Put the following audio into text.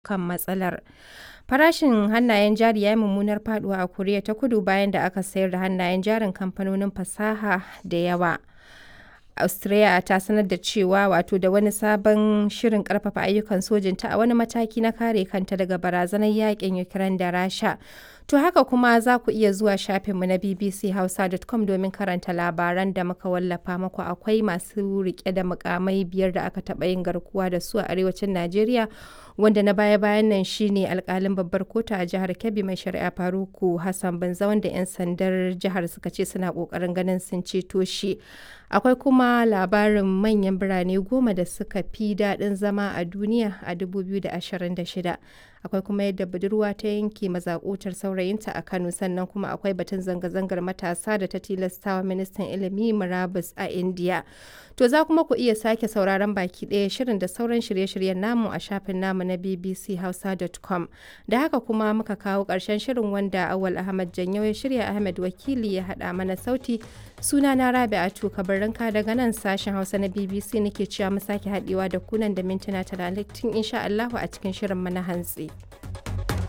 kan matsalar. Farashin hannayen jari ya yi mummunar faduwa a Koriya ta Kudu bayan da aka sayar da hannayen jarin kamfanonin fasaha da yawa. Australia ta sanar da cewa wato da wani sabon shirin karfafa ayyukan sojinta a wani mataki na kare kanta daga barazanar yakin Ukraine da Rasha. To haka kuma za ku iya zuwa shafinmu na bbchausa.com domin karanta labaran da muka wallafa muku akwai masu rike da mukamai biyar da aka taɓa yin garkuwa da su a arewacin Najeriya wanda na baya-bayan nan shine alkalin babbar kotu a jihar Kebbi mai shari'a Faruku Hassan Banza wanda 'yan sandar jihar suka ce suna kokarin ganin sun ceto shi. Akwai kuma labarin manyan birane goma da suka fi daɗin zama a duniya a 2026. Akwai kuma yadda budurwa ta yanke mazakutar saurayinta a Kano sannan kuma akwai batun zanga-zangar matasa da ta tilastawa ministan ilimi murabus a India. To za kuma ku iya sake sauraron baki ɗaya shirin da sauran shirye-shiryen namu a shafin namu na bbchausa.com. Da haka kuma muka kawo ƙarshen shirin wanda Awal Ahmad Janyo ya shirya Ahmed Wakili ya haɗa mana sauti. Suna na Rabi'atu Kabarinka daga nan sashen Hausa na BBC nake cewa mu sake haɗewa da kunan da mintuna talatin insha Allahu a cikin shirin mana hantsi.